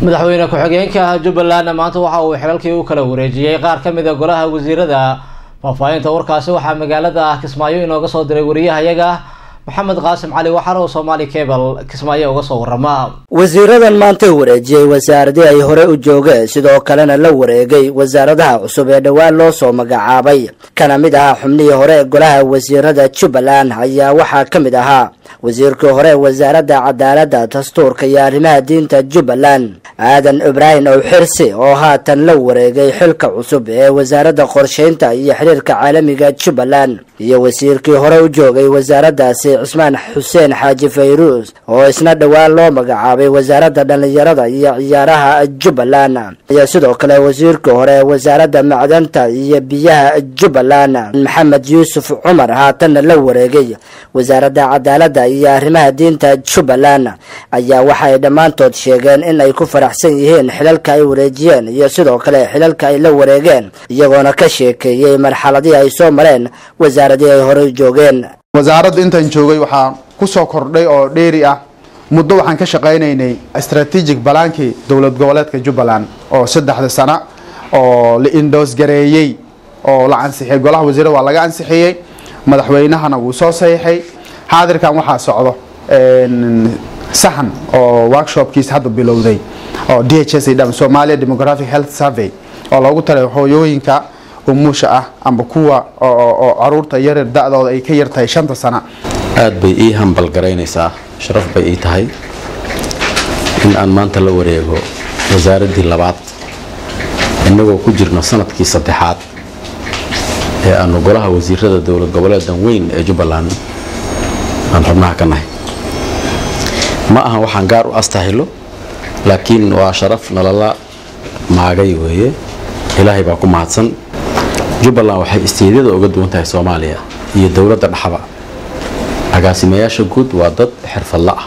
madaxweyne ku-xigeenka jubbaland maanta waxa uu xilalkii u kala wareejiyey qaar ka mid a golaha wasiirada faahfaahinta warkaasi waxaa magaalada kismaayo inooga soo diray wariyahayaga maxamed qaasim cali waxaana uu soomaali cebal kismaayo uga soo warama wasiiradan maanta wareejiyey wasaaradii ay hore u joogeen sidoo kalena la wareegay wasaaradaha cusub ee dhowaan loo soo magacaabay kana mid ahaa xubnihii hore ee golaha wasiirada jubbaland ayaa waxaa ka mid ahaa wasiirkii hore wasaaradda cadaaladda dastuurka iyo arrimaha diinta jubbaland aadan ibraahim ow xirsi oo haatan la wareegay xilka cusub ee wasaaradda qorsheynta iyo xiriirka caalamiga jubbaland iyo wasiirkii hore u joogay wasaaraddaasi cismaan xuseen xaaji fayruus oo isna dhowaan loo magacaabay wasaaradda dhallinyarada iyo ciyaaraha jubbaland iyo sidoo kale wasiirkii hore ee wasaaradda macdanta iyo biyaha jubbaland maxamed yuusuf cumar haatanna la wareegay wasaaradda cadaaladda iyo arrimaha diinta jubbaland ayaa waxay dhammaantood sheegeen in ay ku faraxsan yihiin xilalka ay wareejiyeen iyo sidoo kale xilalka ay la wareegeen iyagoona ka sheekeeyey marxaladii ay soo mareen wasaaradii ay horey joogeen wasaaradda intaan joogay waxaa ku soo kordhay oo dheeri ah muddo waxaan ka shaqaynaynay strategic balaankii dowlad goboleedka jubbaland oo saddexda sana oo la indoos gareeyey oo la ansixiyey golaha wasiirada waa laga ansixiyey madaxweynahana wuu soo saxiixay xaadirkan waxaa socdo sahan oo workshopkiisa hadda bilowday oo d h s dham somalia demographic health survey oo loogu talay hooyooyinka umuusha ah amba kuwa oo caruurta yaryar da-dooda ay ka yartahay shanta sana aad bay ii hambal garaynaysaa sharaf bay ii tahay in aan maanta la wareego wasaaraddii labaad innagoo ku jirno sanadkii saddexaad ee aanu golaha wasiirada dowlad goboleedan weyn ee jubbaland aan xubnaha ka nahay ma ahan waxaan gaar u astahilo laakiin waa sharaf nalala maagay weeye ilaahay baa ku mahadsan jubbaland waxay isteedyada uga duwan tahay soomaaliya iyo dowladda dhaxaba agaasimayaasha guud waa dad xirfadla ah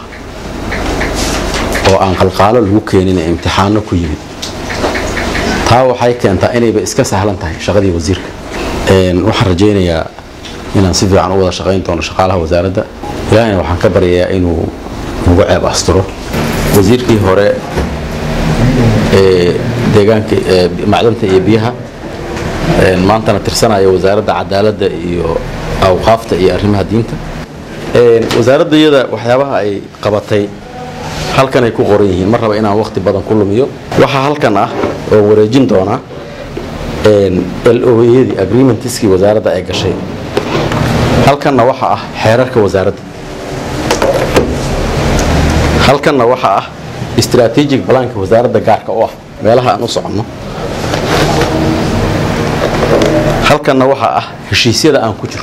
oo aan qalqaalo lagu keenin ee imtixaano ku yimid taa waxay keentaa inayba iska sahlan tahay shaqadii wasiirka waxaan rajaynayaa inaan si fiican u wada shaqayn doono shaqaalaha wasaaradda ilaahayna waxaan ka baryayaa inuu nagu ceeb asturo wasiirkii hore ee deegaanka macdanta iyo biyaha maantana tirsanaya wasaaradda cadaaladda iyo awqaafta iyo arrimaha diinta wasaaradda iyada waxyaabaha ay qabatay halkan ay ku qoran yihiin ma raba inaan waqti badan ku lumiyo waxaa halkan ah oo wareejin doonaa loyadii agreementskii wasaaradda ay gashay halkanna waxa ah xeerarka wasaaradda halkanna waxa ah strategic balaanka wasaaradda gaarka u ah meelaha aan u soconno halkanna waxaa ah heshiisyada aan ku jiro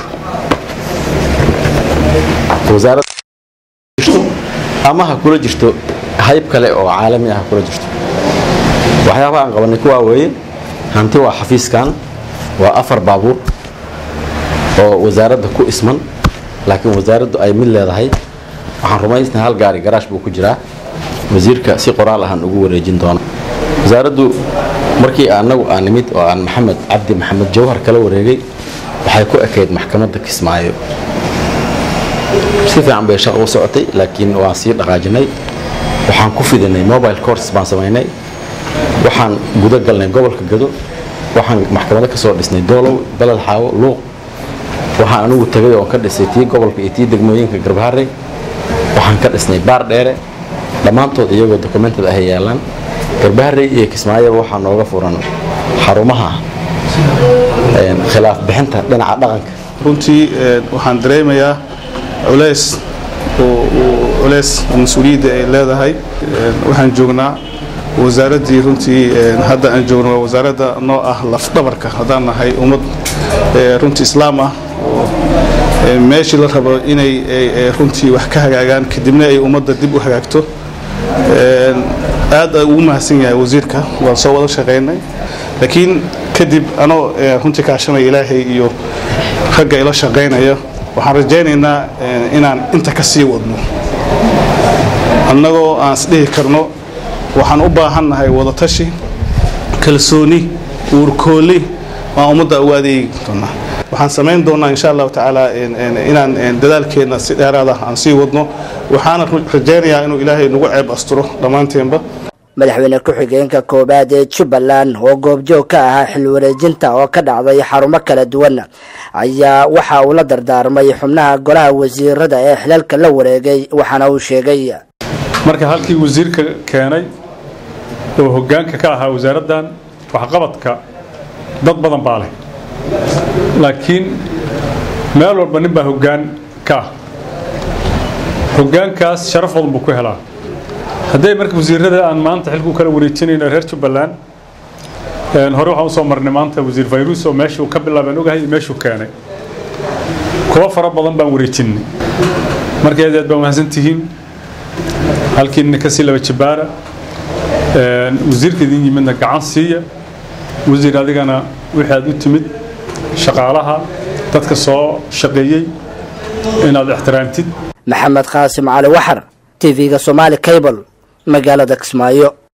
ama ha kula jirto hayb kale oo caalami ah ha kula jirto waxyaabaha aan qabanay kuwaa weeye hanti waa xafiiskan waa afar baabuur oo wasaaradda ku isman laakiin wasaaraddu ay mid leedahay waxaan rumaysnahay hal gaari garaash buu ku jiraa wasiirka si qoraal ahaan ugu wareejin doono wasaaraddu markii anagu aan nimid oo aan maxamed cabdi maxamed jawhar kala wareegay waxay ku ekayd maxkamadda kismaayo si fiican bay shaqa u socotay laakiin waan sii dhaqaajinay waxaan ku fidinay mobile courses baan samaynay waxaan guda galnay gobolka gado waxaan maxkamado ka soo dhisnay doolow beled xaawo luuq waxaan anigu tagay oon ka dhisay tii gobolka iyo tii degmooyinka garbaharey waxaan ka dhisnay baar dheere dhammaantood iyagoo dokumented ahay yaalaan garbaharey iyo kismaayaba waxaa nooga furan xarumaha khilaaf bixinta dhinaca dhaqanka runtii waxaan dareemayaa culeys culeys mas-uuliyadda ay leedahay waxaan joognaa wasaaraddii runtii hadda aan joogno waa wasaaradda noo ah lafdhabarka haddaan nahay ummad runtii islaam ah meeshii la rabo inay runtii wax ka hagaagaan kadibna ay ummadda dib u hagaagto aad ugu mahadsan yahay wasiirka waan soo wada shaqaynay laakiin kadib anoo runtii kaashanaya ilaahay iyo ragga ila shaqaynaya waxaan rajaynaynaa inaan inta ka sii wadno annagoo aan isdhihi karno waxaan u baahannahay wadatashi kalsooni uurkooli waan ummadda ugu adeegi doonaa waxaan samayn doonaa insha allahu tacaala inaan dadaalkeenna si dheeraada aan sii wadno waxaana rajaynayaa inuu ilaahay nagu ceeb asturo dhammaanteenba madaxweyne ku-xigeenka koowaad ee jubbaland oo goobjoog ka ahaa xil wareejinta oo ka dhacday xarumo kala duwan ayaa waxa uu la dardaarmay xubnaha golaha wasiirada ee xilalka la wareegay waxaana uu sheegay marka halkii wasiirka keenay oo hoggaanka ka ahaa wasaaraddan waxqabadka dad badan baa leh laakiin meel walba nin baa hoggaan ka ah hoggaankaas sharaf badan buu ku helaa hadday marka wasiirada aan maanta xilku kala wareejinayno reer jubbaland hore waxaan usoo marnay maanta wasiir fayrus oo meeshuu ka bilaabaan ogahay iyo meeshuu keenay kuwa fara badan baan wareejinay marka aad aad baa mahadsan tihiin halkiina kasii laba jibaara wasiirka idin yimidna gacan siiya wasiir adigana wixii aad u timid shaqaalaha dadka soo shaqeeyey inaad ixtiraamtid maxamed qaasim cali waxar tv-ga somaali cable magaalada kismaayo